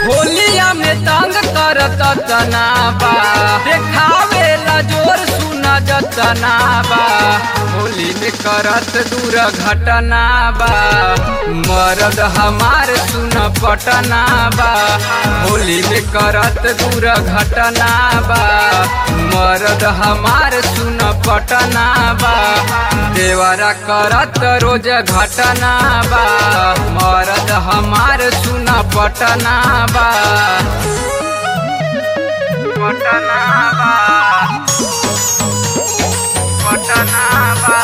होलिया में तंग करत तना बा देखावे ला जोर सुना जतना बा होली में करत दूर घटना बा मरद हमार सुन पटना बा होली में करत दूर घटना बा मरद हमार सुन पटना बा देवरा करत रोज घटना बा मरद हमार सुन पटना बा पटना बा पटना बा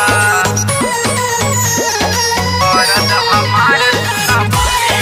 मरद हमार सुन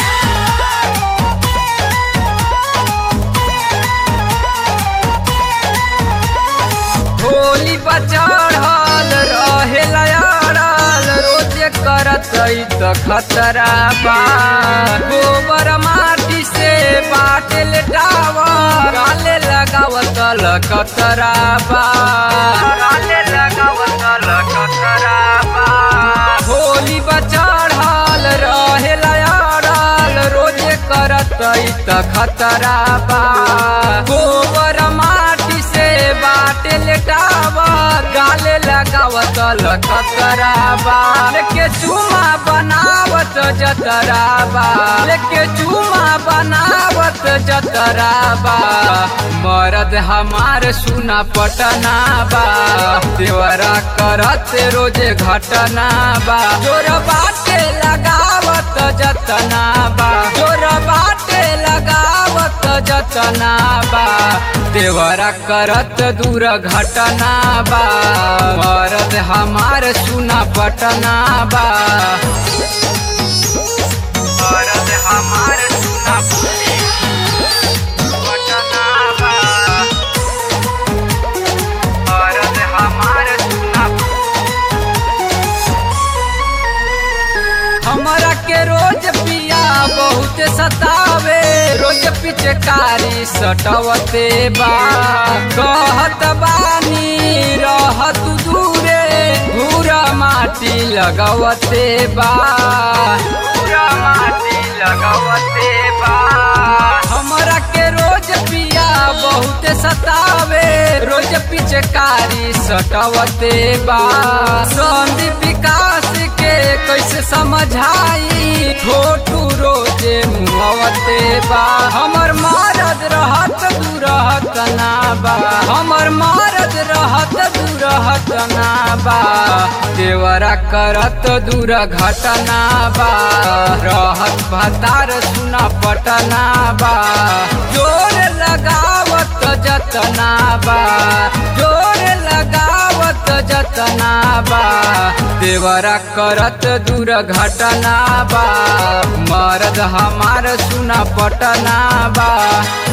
होली बचढ़ल रहे लयाड़ल रोजे करत त खतरा बा गोबर माटी से बाटल टावर गाले लगावत लकतरा बा गाले लगावत लकतरा बा होली बचढ़ल रहे लयाड़ल रोजे करत त खतरा बा गोबर माटी से बाटे लेटावा गाले लगावत लखतराबा लेके चूमा बनावत जतराबा लेके चूमा बनावत जतराबा मरद हमार सुना पटना बा देवरा करत रोजे घटना बा जोर बाटे लगावत जतना बा जोर बाटे लगावत जतना बा देवरा करत दूर घटना बा मरद हमार सुना पटना बा मरद हमार सुना पटना बा मरद हमार सुना हमरा के रोज पिया बहुत सतावे रोज पिचकारी सटवते बा कहत बानी रहत दूरे भूरा माटी लगवते बा भूरा माटी लगवते बा हमरा के रोज पिया बहुत सतावे रोज पिचकारी सटवते बा संदीप विकास के कैसे समझाई छोटू रोजे मुहवते बा हमर मरद रहत दूरहत ना बा हमर मरद रहत दूरहत ना बा देवरा करत दूर घटना बा रहत भतार सुना पटना बा जोर लगावत जतना बा जोर लगावत जतना बा देवरा करत दूर घटना बा मरद हमार सुना पटना बा